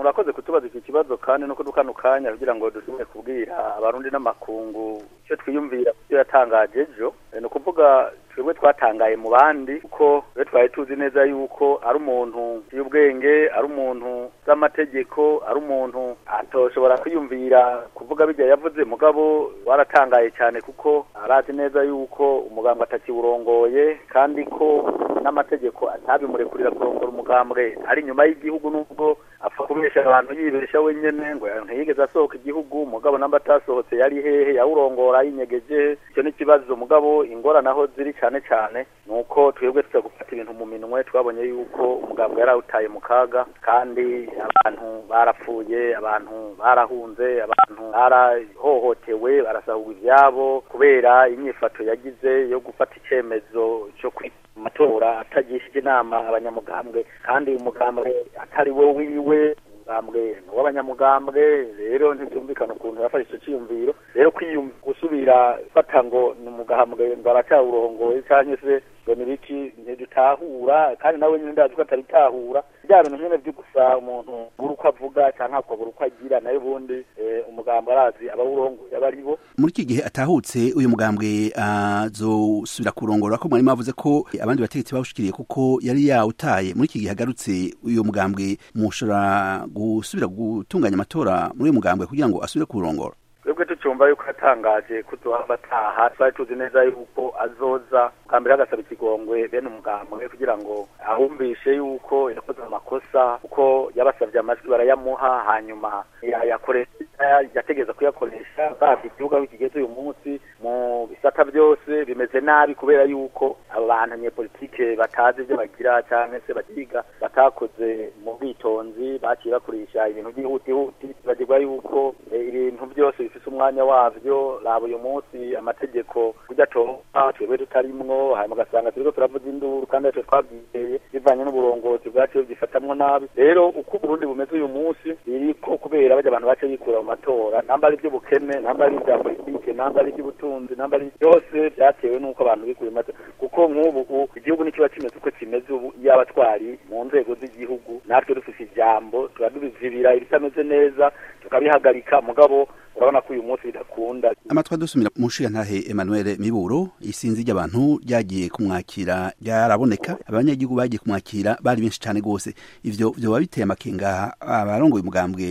murakoze kutubaza iki kibazo kandi no kudukana kanya kugira ngo dushobore kubwira abarundi n'amakungu icyo twiyumvira kubyo yatangaje ejo ni ukuvuga twebwe twatangaye mu bandi kuko twe twari tuzi neza yuko ari umuntu y'ubwenge ari umuntu z'amategeko ari umuntu atoshobora kwiyumvira kuvuga bijya yavuze mugabo waratangaye cyane kuko arazi neza yuko umugambwe atakiwurongoye kandi ko n'amategeko atabimurekurira kurongora umugambwe ari inyuma y'igihugu nubwo apfa kubesha abantu yibesha wenyene ngo ntiyigeze asohoka igihugu mugabo namba atasohotse yari hehe yawurongora yinyegeje icyo ni ikibazo mugabo ingorane aho ziri cyane cyane ni uko twebwe tuza gufata ibintu mu minwe twabonye yuko umugambwe yari awutaye mu kaga kandi abantu barapfuye abantu barahunze abantu barahohotewe barasahurwa ibyabo kubera inyifato yagize yo gufata icyemezo cyo kwita amatora atagishije inama abanyamugambwe kandi umugambwe atari we wiwe umugambwe w'abanyamugambwe rero ntibyumvikana ukuntu yafashe icyo cyiyumviro rero gusubira fata ngo ni umugambwe ngo aracyawurongoye cyangwa se ngo ni biki ntidutahura kandi nawe nyine ndazi ko atabitahura bya bintu nyine byo gusa umuntu buri uko avuga cyangwa akabura uko agira nayo ubundi umugambwe arazi abawurongoye aba ari bo muri iki gihe atahutse uyu mugambwe azosubira kurongora ko mwari mwavuze ko abandi bategetsi bawushikiriye kuko yari yawutaye muri iki gihe agarutse uyu mugambwe mushobora gusubira gutunganya amatora muri uyu mugambwe kugira ngo asubire kurongora twebwe tucyumva yuko yatangaje ko tuhava ataha twari tuzi neza yuko azoza bwa mbere agasaba ikigongwe bene umugambwe kugira ngo ahumvishe yuko yakoze amakosa kuko yabasabye amajwi barayamuha hanyuma yayakoresha yategeza kuyakoresha babye igihugu aho kigeze uyu munsi mu bisata byose bimeze nabi kubera yuko abantu abanyepolitike batazi ibyo bagira cyangwa se bakiga batakoze mu bwitonzi baciye bakoresha ibintu by'ihutihuti bagirwa yuko ibintu byose bifite umwanya wabyo raba uyu munsi amategeko kujya atoha twebwe tutarimwo hanyuma ugasanga turiko turavuza induru kandi atwe twabyiteye bivanye n'uburongozi bwacu byifatamwo nabi rero uko uburundi bumeze uyu munsi biriko kubera bajya abantu bace bikura mu matora namba ari iby'ubukene namba ari ibya politike namba ari iby'ubutunzi namba ari byose byatewe n'uko abantu bikuye mu matora kuko nk'ubu igihugu nikiba kimeze uko kimeze ubu yaba twari mu nzego z'igihugu natwe dufite ijambo tuba tubizibira ibitameze neza tukabihagarika mugabo urabona ko uyu munsi bidakunda amatwi adusumira mu nshingantahe Emmanuel Miburo isinzi ry'abantu ryagiye kumwakira ryaraboneka abanyagihugu bagiye kumwakira bari benshi cyane rwose ivyo vyoba biteye amakenga abarongoye umugambwe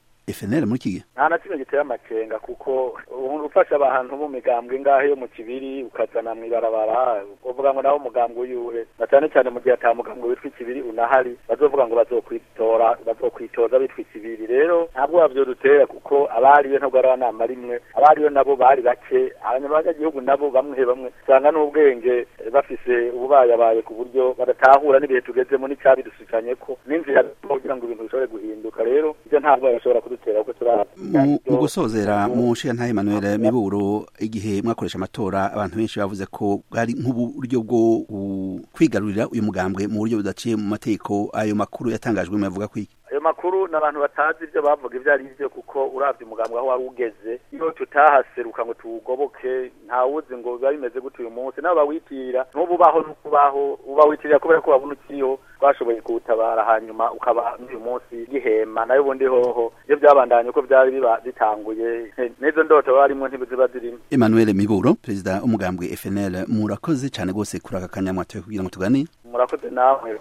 FNL muri kigihe nta na kimwe giteye amakenga kuko ufasha abantu mu migambwe ngahe yo mu kibiri ukazana mu ibarabara uvuga ngo naho umugambwe uyuhe na cyane cyane mu gihe ata mugambwe witwa ikibiri unahari bazovuga ngo bazokwitora bazokwitoza bitwa ikibiri rero ntabwo wavyo dutera kuko abariyo ntabwo ari abanama rimwe abariyo nabo bari bake abanyagihugu nabo bamwe bamwe usanga n'ubwenge bafise ububayabaye ku buryo badatahura n'ibihe tugezemo n'icyabidusikanye ko n'inzira kugira ngo ibintu bishobore guhinduka rero ibyo ntabwo bashobora kudutera kuko turi mu gusozera mu nshingantahe Emmanuel Miburo igihe mwakoresha amatora abantu benshi bavuze ko bwari nk'uburyo bwo kwigarurira uyu mugambwe mu buryo budaciye mu mategeko ayo makuru yatangajwe mu yavuga kwiki ayo makuru n'abantu batazi ibyo bavuga ibyo ari byo kuko urabye umugambwe aho wari ugeze iyo tutahaseruka ngo tuwugoboke ntawuzi ngo biba bimeze gute uyu munsi nabo bawitirira n'ubu ubaho n'ukubaho uba witirira kubera ko wabona ukiriho twashoboye kuwutabara hanyuma ukaba n'uyu munsi gihema nayo ubundi hoho iyo byabandanye uko byari biba bitanguye n'izo ndoto barimo ntiziba zirimo Emmanuel Miburo perezida w'umugambwe FNL murakoze cyane rwose kuri aka kanya mwatoye kugira ngo tuganire murakoze nawe